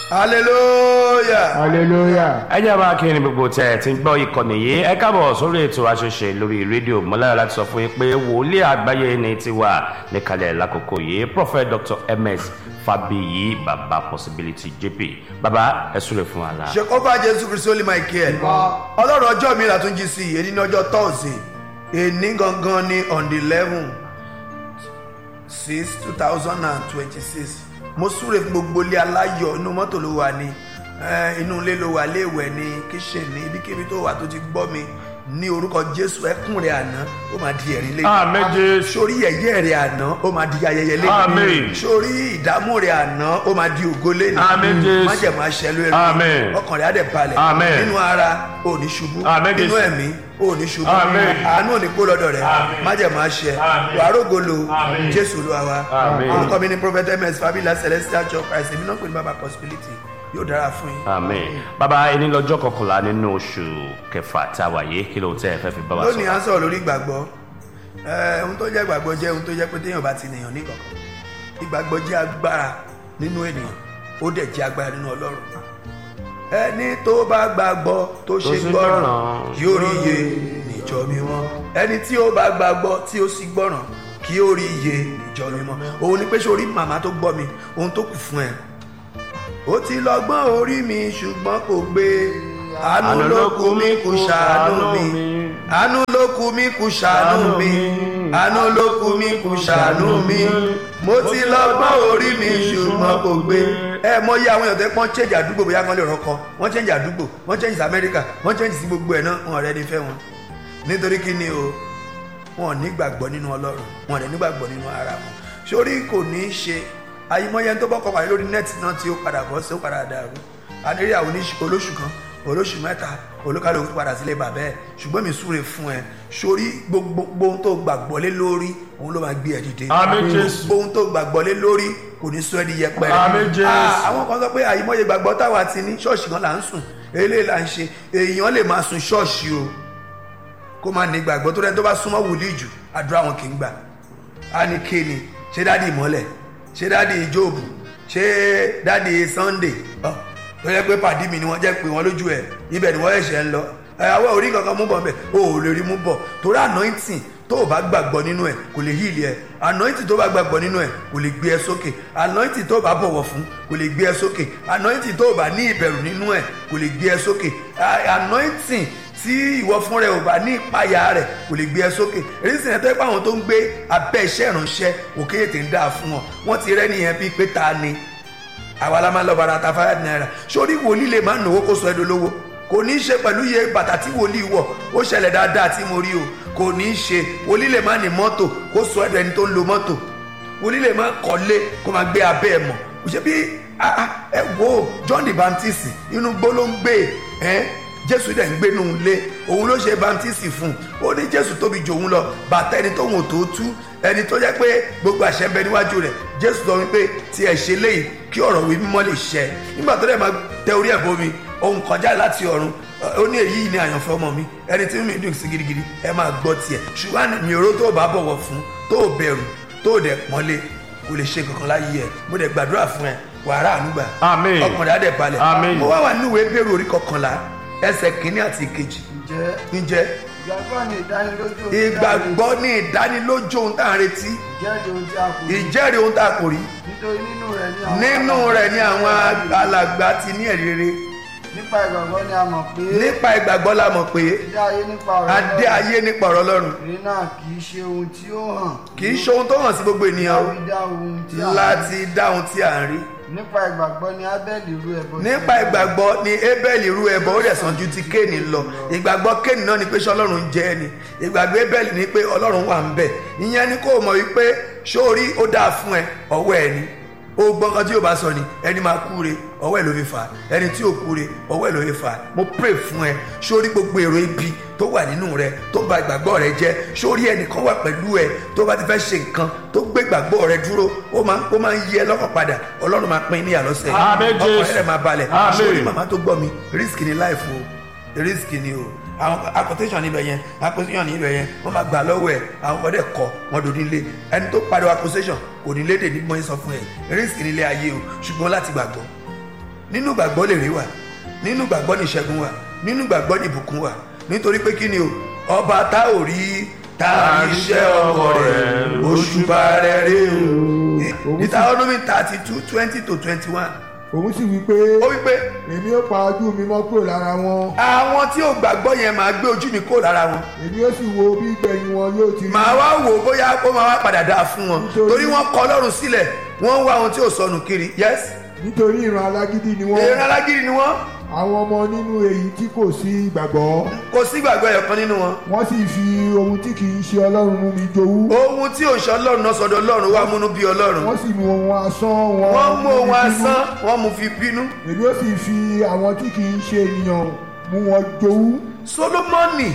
hallelujah. hallelujah. ẹ jẹ́ bá kí ni gbogbo tẹ̀ ẹ̀ ti ń gbọ́ ìkànnì yìí ẹ káàbọ̀ sórí ètò àṣẹṣe lórí rédíò mọ́lára láti sọ fún yín pé wòlíì àgbáyé ni ti wà níkàlẹ̀ lákòókò yìí prophet dr ms fabiyi baba possibility jp baba ẹ súre fún wa la. ṣèkọ́fà jésù kristu olè michael ọlọ́run ọjọ́ mi là tún jí sí i èyí ní ọjọ́ thursday èní gangan ní on the eleven six two thousand and twenty-six mo súre fún gbogbo ilé aláyọ̀ inú mọ́tò ló wà ní eh, inú ilé ló wà léèwẹ̀ ní kíṣìn ní ibikíbi tó wà tó ti gbọ́ mi ní orúkọ jésù ẹkún rẹ àná ó máa di ẹ̀rí lẹ́yìn àmín jésù sórí ẹ̀yẹ́ rẹ̀ àná ó máa di ayẹyẹ Àmín. lẹ́yìn sórí ìdààmú rẹ̀ àná ó máa di ògo lẹ́yìn Àmín, Jésù. májẹ̀mú aṣẹ lórí Àmín. ọkàn rẹ̀ á dẹ̀ balẹ̀ Àmín. nínú ara ò ní ṣubú Àmín, nínú Jésù. ẹ̀mí ò ní ṣubú Àmín. àánú ò ní kó lọ́dọ̀ rẹ̀ Àmín. májẹ̀mú aṣẹ Àmín. wàá rógolo Àmín. jésù ló wa Àmín. orúkọ mi ní prophet ms fabila celestial church christ èmi náà pè ní baba possibility yóò dára fún yín àmín baba ẹni lọ́jọ́ kọkànlá nínú oṣù kẹfà tá a wà yìí kí ló tẹ́ ẹ fẹ́ fi bá wa sọ. lónìí à ń sọ̀rọ̀ lórí ìgbàgbọ́ ẹ ohun tó jẹ́ ìgbàgbọ́ jẹ́ ohun tó jẹ́ pé téèyàn bá ti nìyàn ní kankan ìgbàgbọ́ jẹ́ agbára nínú ènìyàn ó dẹ̀ jẹ́ agbára nínú ọlọ́run ẹni tó bá gbàgbọ́ tó ṣe ṣe gbọ́ràn gbọ́ràn. yóò rí iye níjọ mímọ́ ẹni tí ó bá gbàgbọ́ tí ó sì gbọ́ràn kí ó rí iye níjọ mímọ́ òun ni pé ṣé orí màmá tó gbọ́ mi ohun tó kù fún ẹ ó ti lọ́gbọ́n orí mi ṣùgbọ́n kò gbé àánú ló kù mí kù ṣàánú mi àánú ló kù mí kù ṣàánú mi àánú ló kù mí kù ṣàánú mi mo ti lọ́gbọ́n orí mi ṣùgbọ́n kò gbé ẹ mọ iye àwọn èèyàn tẹ́ pọ́n change àdúgbò bóyá wọ́n lè rọ́kọ wọ́n change àdúgbò wọ́n change sí amẹ́ríkà wọ́n change sí gbogbo ẹ̀ náà wọn ọ̀rẹ́ ni fẹ́ wọn nítorí kí ni o wọn ò ní gbàgbọ́ nínú ọlọ́run wọn ò dẹ̀ ní gbàgbọ́ nínú ara wọn sórí kò ní í ṣe ayimọye tó bọ́kọ̀ pàdé lórí nẹ́ẹ̀tì náà tí ó padà bọ́ sí ó padà dàrú adérí àwọn oníṣ- olóṣù kan olóṣù mẹ́ta olúkálùkù padà sílé bàbá ẹ̀ ṣùgbọ́n mi súre fún ẹ sórí gbogbo ohun tó gbàgbọ́ lé lórí òun ló máa gbé ẹ dìde Àmín, Jésù. gbogbo ohun tó gbàgbọ́ lé lórí kò ní sọ ẹ́ di yẹpẹrẹ Àmín, Jésù. Ah, àwọn kan sọ pé àyìmọye gbàgbọ́ táwa ti ní ṣọ́ọ̀ṣì kan là ń sùn eléyìí là ń ṣe èèyàn lè máa sùn ṣọ́ọ̀ṣì o kó máa ní gbàgbọ́ tó rẹ́ni tó bá súnmọ́ wòlíì jù àdúrà wọn kì í gbà á ní kéènì ṣé dáàdi ìmọ́lẹ̀ ṣé dáàdi ìjóòbù ṣé dáàdi sunday ọ tó yẹ pé pàdí mi ni wọ́n jẹ́ pé wọ́n lójú ẹ̀ ibẹ̀ ni wọ́n ẹ̀ṣẹ̀ ń lọ ẹ̀ àwọn orí kankan mú bọ̀ bẹ̀ o ò lè rí mú bọ̀ torí anointing tó o bá gbàgbọ́ nínú ẹ̀ kò lè heal ẹ̀ anointing tó o bá gbàgbọ́ nínú ẹ̀ kò lè gbé ẹ sókè anointing tó o bá bọ̀wọ̀ fún kò lè gbé ẹ sókè anointing tó o bá ní ìbẹ̀rù nínú ẹ̀ kò lè gbé ẹ sókè Ah, anointing tí ìwọ fún rẹ ò bá ní ìpayà rẹ kò lè gbé ẹ sókè èyí sì ń tẹ́ pé àwọn tó ń gbé abẹ́ iṣẹ́ ìránṣẹ́ òkè ètè ń dáa fún wọn wọ́n ti rẹ́ nìyẹn bíi pé ta ni àwa la máa ń lọ bàrà ta five naira sórí wòlíì lè máa ń náwó kó sọ ẹ́ dolówó kò ní í ṣe pẹ̀lú iye bàtà tí wòlíì wọ̀ ó ṣẹlẹ̀ dáadáa tí mo rí o kò ní í ṣe wòlíì lè máa ní mọ́tò kó sọ ẹ́ dẹni tó ń lo mọ́tò wòlíì lè máa kọ́lé kó máa gbé abẹ́ ẹ̀ mọ̀ kò ṣe bí ah, ah, ẹ wo John the Baptist inú gbó ló ń gbé ẹ jésù dẹ̀ ń gbénu ilé òun ló ṣe baptisi fún un ó ní jésù tóbi jù òun lọ bàtà ẹni tóun ò tó tú ẹni tó jẹ́ pé gbogbo àṣẹ ń bẹ níwájú rẹ̀ jésù sọ wípé tí ẹ ṣe léyìí kí ọ̀rọ̀ wí mímọ́ lè ṣẹ nígbà tó dẹ̀ máa tẹ orí ẹ̀ bomi òun kọjá láti ọ̀run ó ní èyí ni àyànfẹ́ ọmọ mi ẹni tí mi dùn sí gidigidi ẹ máa gbọ́ tiẹ̀ ṣùgbọ́n mi ò ró tó bá bọ̀wọ̀ fún tó bẹ̀rù tó dẹ̀ pọ́nlé kò lè ṣe kankan láyé ẹ mo dẹ̀ gbàdúrà fún ẹ wàrà ànúgbà Àmín. ọkùnrin adẹ̀ balẹ̀ Àmín. mo wá wà nínú ìwé bẹ̀rù orí kọkànlá ẹsẹ̀ kínní àti ìkejì ǹjẹ́ ǹjẹ́ ìgbàgbọ́ ni ìdánilójú ohun tí a ìgbàgbọ́ ní ìdánilójú ohun tá à ń retí retí, ìjẹ́rìí ohun tí a kò rí ìjẹ́rìí ohun tá a kò rí nítorí nínú rẹ̀ ni àwọn nínú rẹ̀ ni àwọn alàgbà ti ní ẹ̀rí rere nípa ìgbàgbọ́ ni a mọ̀ pé nípa ìgbàgbọ́ la mọ̀ pé dídá ayé nípa ọ̀rọ̀ adé Ọlọ́run. ayé nípa ọ̀rọ̀ ọlọ́run èyí náà kì í ṣe ohun tí ó hàn kì í ṣe ohun tó hàn sí gbogbo ènìyàn o láti dá ohun tí a láti dá ohun tí à ń rí nípa ìgbàgbọ́ ni abẹ́lì rú ẹbọ nípa ìgbàgbọ́ ni abel rú ẹbọ ó dẹ̀ sàn ju ti kéènì lọ ìgbàgbọ́ kéènì náà ni pé ṣé ọlọ́run jẹ́ ẹni ìgbàgbọ́ abel ni pé ọlọ́run wà ń bẹ̀ ìyẹn ni kó o mọ̀ wípé sórí ó dáa fún ẹ ọwọ́ ẹ ni ó gbọ́n kan tí yóò bá sọ ni ẹni máa kúre ọwọ́ ẹ̀ ló fi fà á ẹni tí ò kúre ọwọ́ ẹ̀ ló fi fà á mo pray fún ẹ sórí gbogbo èrò ibi tó wà nínú rẹ tó bà ìgbàgbọ́ rẹ jẹ́ sórí ẹnìkan wà pẹ̀lú ẹ tó bá ti fẹ́ ṣe nǹkan tó gbé ìgbàgbọ́ rẹ dúró ó máa ó máa ń yí ẹ lọ́kàn padà ọlọ́run máa pín in ní àlọ́sẹ̀ Àmín, Jésù. ọkàn rẹ máa balẹ̀ Àmín. sórí màmá tó gbọ́ mi risk ni life o risk ni o àwọn accusation níbẹ̀ yẹn accusation níbẹ̀ yẹn wọ́n máa gbà lọ́wọ́ ẹ̀ àwọn ọ̀dẹ̀ kọ wọ́n dò nílé ẹni tó pariwo accusation kò ní léde ní mọ́ sọ fún ẹ risk nílé ayé o ṣùgbọ́n láti gbàgbọ́ nínú gbàgbọ́ lè rí wà nínú gbàgbọ́ ní ìṣẹ́gun wà nínú gbàgbọ́ ní ìbùkún wà nítorí pé kí ni o ọba tá ò rí tá a rí iṣẹ́ ọwọ́ rẹ̀ òṣùbà rẹ̀ rí o Deuteronomy thirty two twenty to twenty one òun sì wí pé ó wí pé èmi ó pa ojú mi mọ́ kúrò lára wọn àwọn tí ò gbàgbọ́ yẹn máa gbé ojú mi kó lára wọn èmi ó sì wo bí ìgbẹ̀yìn wọn yóò ti rí màá wá wò ó bóyá ó máa wá padà dáa fún wọn Nítorí- torí wọ́n kọ Ọlọ́run sílẹ̀ wọ́n ń wá ohun tí ò sọnù kiri yes nítorí ìran alágídí ni wọ́n èèyàn alágídí ni wọ́n àwọn ọmọ nínú èyí tí kò sí ìgbàgbọ́ kò sí gbàgbọ́ ẹ̀yọ̀kan nínú wọn wọ́n sì fi ohun tí kì í ṣe ọlọ́run mú mi jowú ohun tí òṣè Ọlọ́run náà sọ́dọ̀ Ọlọ́run wá múnú bí Ọlọ́run wọ́n sì mú ohun asán wọn wọ́n mú mú mi ohun bínú. asán wọ́n mú fi bínú èmi ó sì fi àwọn tí kì í ṣe ènìyàn mú wọn jowú Solomoni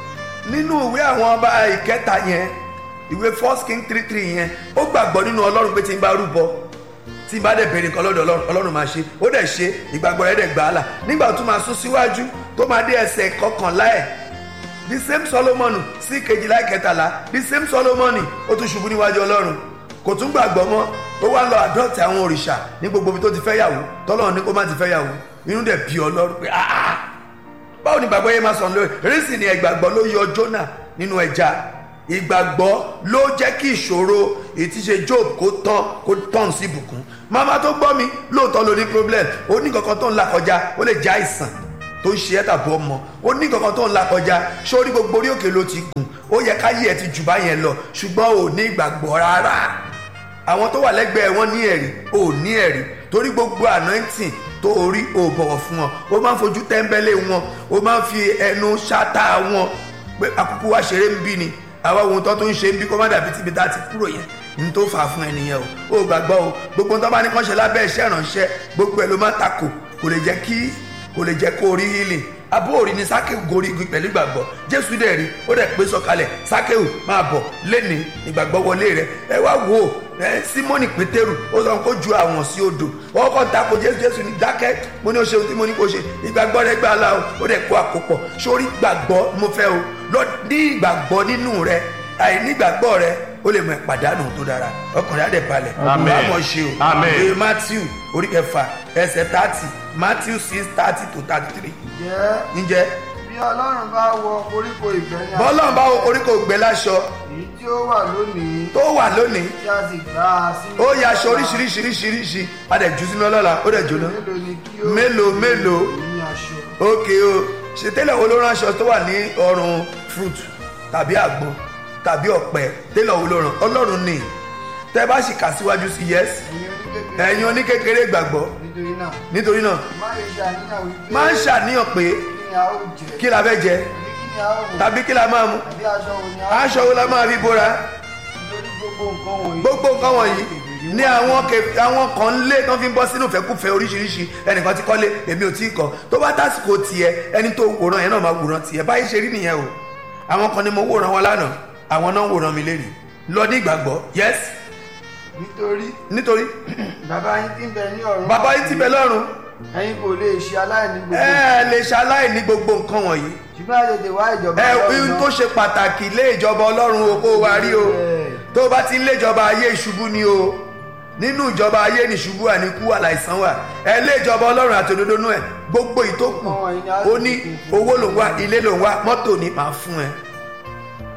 nínú ìwé àwọn ọba ìkẹta yẹn ìwé first king three three yẹn ó gbàgbọ́ nínú Ọlọ́run pé tí n bá rúbọ tí n bá dẹ̀ bèrè nǹkan lọ́dọ̀ Ọlọ́run Ọlọ́run máa ṣe ó dẹ̀ ṣe ìgbàgbọ́ rẹ̀ dẹ̀ gbà á là nígbà tó máa sún síwájú tó máa dé ẹsẹ̀ kọkànlá ẹ̀ the same Solomoni sí kejìlá ìkẹtàlá the same Solomoni ó tún ṣubú níwájú Ọlọ́run kò tún gbàgbọ́ mọ́ ó wá lọ àdọ́tì àwọn òrìṣà ní gbogbo ibi tó ti fẹ́ yàwó tọ́lọ́run ní kó má ti fẹ́ yàwó inú dẹ̀ bí Ọlọ́run pé ah ah báwo ni ìgbàgbọ́ yẹn máa sọ̀rọ̀ lórí rísì ni ìgbàgbọ́ ló yọ Jónà nínú ẹja ìgbàgbọ́ ló jẹ́ kí ìṣòro ìtíṣe Job kó tán kó tán sí ìbùkún màmá tó gbọ́ mi lóòótọ́ ló ní problem ó ní kankan tó ń là kọjá ó lè jẹ́ àìsàn tó ń ṣe ẹ́ tàbí ọmọ ó ní kankan tó ń là kọjá sórí gbogbo orí òkè ló ti gùn ó yẹ káyé ẹ ti jù báyẹn lọ ṣùgbọ́n ò ní ìgbàgbọ́ rárá àwọn tó wà lẹ́gbẹ̀ẹ́ wọn ní ẹ̀rí ò ní ẹ̀rí torí gbogbo anointing tó orí ò bọ̀wọ̀ fún wọn ó máa ń fojú tẹ́ńbẹ́lẹ́ wọn ó máa ń fi ẹnu ṣáta wọn pé àkókò wa ṣeré ń bí ni àwa ohun tó tó ń ṣe ń bí kó má dàbí tíbi tá a ti kúrò yẹn ní tó fà á fún ẹnìyẹn o ó gbàgbọ́ o gbogbo tó bá ní kán ṣe lábẹ́ iṣẹ́ ìrànṣẹ́ gbogbo ẹ̀ ló máa takò kò lè jẹ́ kí kò lè jẹ́ kó rí healing abó òrí ni sákèwù gorí igi pẹ̀lú ìgbàgbọ́ jésù dẹ̀ rí ó dẹ̀ pé sọ̀kalẹ̀ sákèwù máa bọ̀ lẹ́ni ìgbàgbọ́ wọlé rẹ̀ ẹ wá wò ó ẹ símọ́nì pétérù ó sọ kó ju àwọn sí odò wọ́n kọ́ ta ko jésù jésù ní dákẹ́ mo ní o ṣe ohun tí mo ní kó ṣe ìgbàgbọ́ rẹ̀ gbà la o ó dẹ̀ kó àkópọ̀ sórí ìgbàgbọ́ mo fẹ́ o lọ ní ìgbàgbọ́ nínú rẹ̀ àìní ìgbàgbọ́ rẹ̀ ó lè mọ ìpàdánù tó dára ọkùnrin á dẹ̀ balẹ̀ Amen. wàá mọ̀ ṣe o Amen. ìwé matthew orí kẹfà ẹsẹ̀ thirty matthew six thirty to thirty three jẹ́ ǹjẹ́ bí ọlọ́run bá wọ koríko ìgbẹ́ ní bọ́lọ́n bá wo koríko gbẹ láṣọ èyí tí ó wà lónìí tó wà lónìí tí a sì gbá a sínú ó ya aṣọ oríṣiríṣiríṣiríṣi a dẹ̀ jù sínú ọlọ́la ó dẹ̀ jóná mélòó ni kí ó mélòó mélòó ní aṣọ ókè o ṣe tẹ́lẹ̀ wo ló rán aṣọ tó wà ní ọrùn fruit tàbí àgbọn tàbí ọ̀pẹ tẹ́lẹ̀ wo ló rán ọlọ́run ni tẹ́ bá sì kà síwájú sí yes ẹ̀yin oníkékeré ẹ̀yin oníkékeré gbàgbọ́ nítorí náà nítorí náà má lè ṣe àníyàn wípé máa ń ṣàníyàn pé kí ni a ó jẹ kí la fẹ́ jẹ tàbí kí ni a ó wọ̀ tàbí kí la máa mu tàbí aṣọ wo ni a ó aṣọ wo la máa fi bóra nítorí gbogbo nǹkan wọ̀nyí gbogbo nǹkan wọ̀nyí ní àwọn kẹ- àwọn kan ń lé tán fi ń bọ́ sínú fẹ́kúfẹ́ oríṣiríṣi ẹnìkan ti kọ́lé èmi ò tí ì kọ́ tó bá tásìkò tiẹ̀ ẹni tó wòran yẹn náà máa wòran tiẹ̀ báyìí ṣe rí nìyẹn o àwọn kan ni mo wòran wọn lánàá àwọn náà wòran mi lẹ́nu lọ ní ìgbàgbọ́ yes nítorí nítorí bàbá yín tí ń bẹ ní ọ̀run bàbá yìí ti bẹ lọ́run ẹ̀yin kò lè ṣe aláìní gbogbo ẹ lè ṣaláì ní gbogbo nǹkan wọ̀nyí ṣùgbọ́n a tètè wá ìjọba ẹ Ọlọ́run ihun náà. tó ṣe pàtàkì lé ìjọba ọlọ́run o kó o wá rí o tó o bá ti ń lé ìjọba ayé ìṣubú ni o nínú ìjọba ayé ní ìṣubú àníkú àlàìsàn wà ẹ lé ìjọba ọlọ́run àti òdodo nú ẹ gbogbo ìtókù ó ní owó ló ń wá ilé ló ń wá mọ́tò ní máa fún ẹ